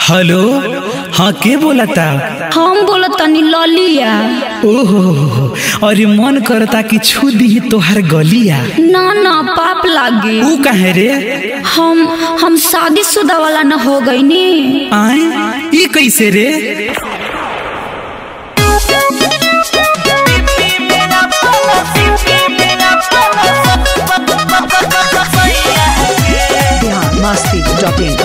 Hello हाँ के बोलता हम बोलत तनी ललिया ओहो अरे मन करता कि छू दी तोहार गलिया ना ना पाप लागे ऊ कहे रे हम हम शादीशुदा वाला न हो गई नी आए ई कैसे रे biharmasti.in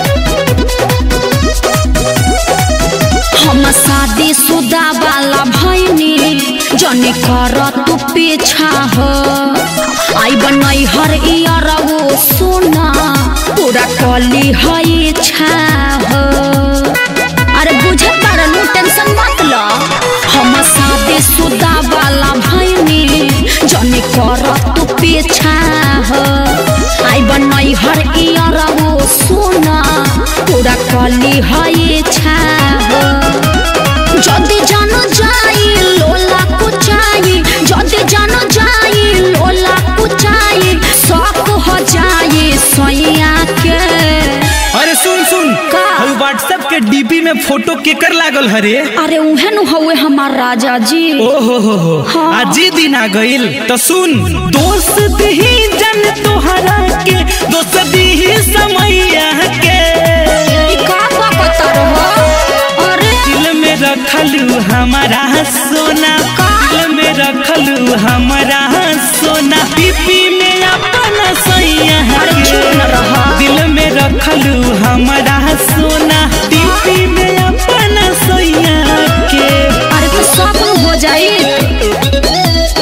हम शादीशुदा वाला भैनी जने कर तू पीछा हो आई बनई हर ईयर वो सोना पूरा कली है इच्छा हो अरे बुझे पारनु टेंशन मत लो हम शादीशुदा वाला भैनी जने कर तू पीछा हो आई बनई हर ईयर वो सोना पूरा कली है इच्छा हो যদি জানো যাই লোলা কুচাই যদি জানো যাই লোলা কুচাই শখ हो जाए सोया के अरे सुन सुन का? हम व्हाट्सएप के डीपी में फोटो केकर लागल हरे अरे उहे नु हवे हमार राजा जी ओहो हो हो हाँ। आज ही दिन आ गइल तो सुन दोस्त ही जन तोहरा के दोस्त ही समैया के ई का बकत रहो अरे दिल में रखलू हमारा सोना दिल में रखलू हमारा सोना पीपी में अपना सैया अरे चुप न रहा। दिल में रखलू हमारा सोना पीपी में अपना सैया के अरे तो सब हो जाई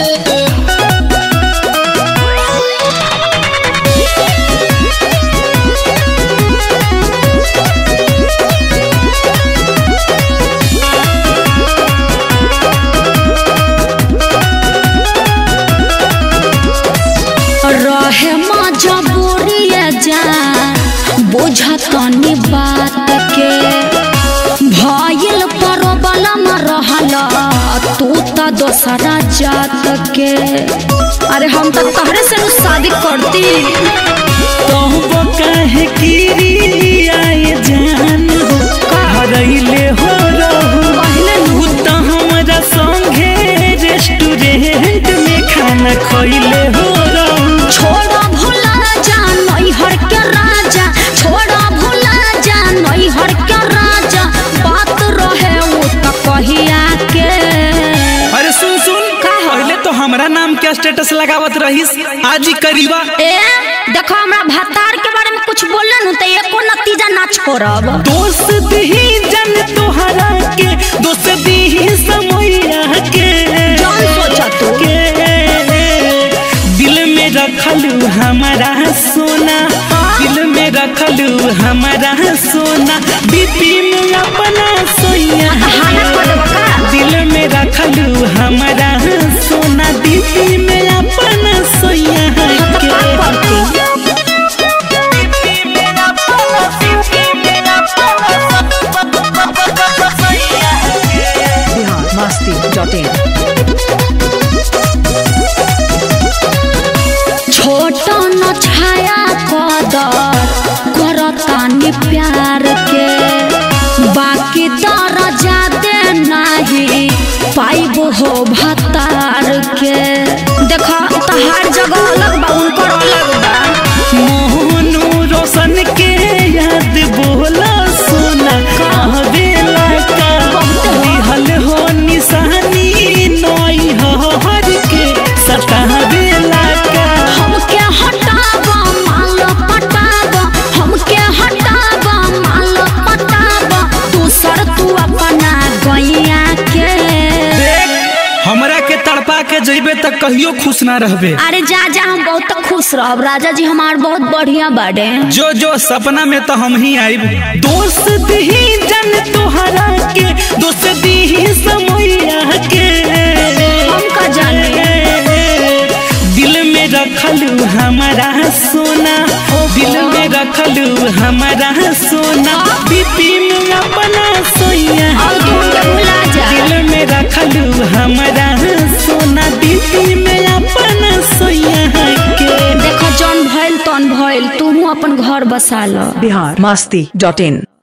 रहे मजबूरी जा बुझतनी बात के भइल परबलम रहल तू त दोसरा जात के अरे हम तो तहरे से नु शादी करती तोहबो काहे गिरी आए जान हो हरैले हो रहू पहले नु तू तो हमरा संगे रेस्टोरेंट में खाना खइले हो रहू छोड़ा भुला जा नैहर के राजा छोड़ा भुला जा नैहर के राजा बात रहे उ त कहिया के अरे सुन सुन का हो? पहले तो हमरा नाम के स्टेटस लगावत रहीस आज ही करीबा ए देखो हमरा भतार के बारे में कुछ बोले नु त एको नतीजा ना छोड़ब दोस्त ही जन तोहरा के दोस्त ही समैया के जान सोचा तू के दिल में रखलू हमारा सोना दिल में रखलू हमारा सोना बीपी में अपना सोया हाना कर देबो का दिल में रखलू हमारा सोना बीपी में अपना सोया तो के का करती biharmasti.in छोट न छाया कदर करतानी प्यार के बाकी दर्जा दे नाही पाइब हो भतार के देखा तहार जगह अलग बा उनकर अलग बा मोहनु रोशन के याद बोला सोना कहबेला का दिहल हो निशानी नई हर के सताबेला का हमके हटाब माल पटाब हमके हटाब माल पटाब दूसर तू अपना गैया के देख हमरा के तड़पा के जइबे तक कहियो खुश ना रहबे अरे जा जा हम बहुत खुश रहब राजा जी हमार बहुत बढ़िया बाड़े जो जो सपना में तो हम ही आइब दोस्त ही जन तोहरा के दोस्त ही समैया के हम का जाने दिल में रखलू हमारा सोना दिल में रखलू हमारा सोना बीपी में अपना सोया और तू हमके भुला जा दिल में रखलू हमारा सोना बीपी में अपना सोया के देखो जौन भइल तौन भइल तू अपन घर बसा ल biharmasti.in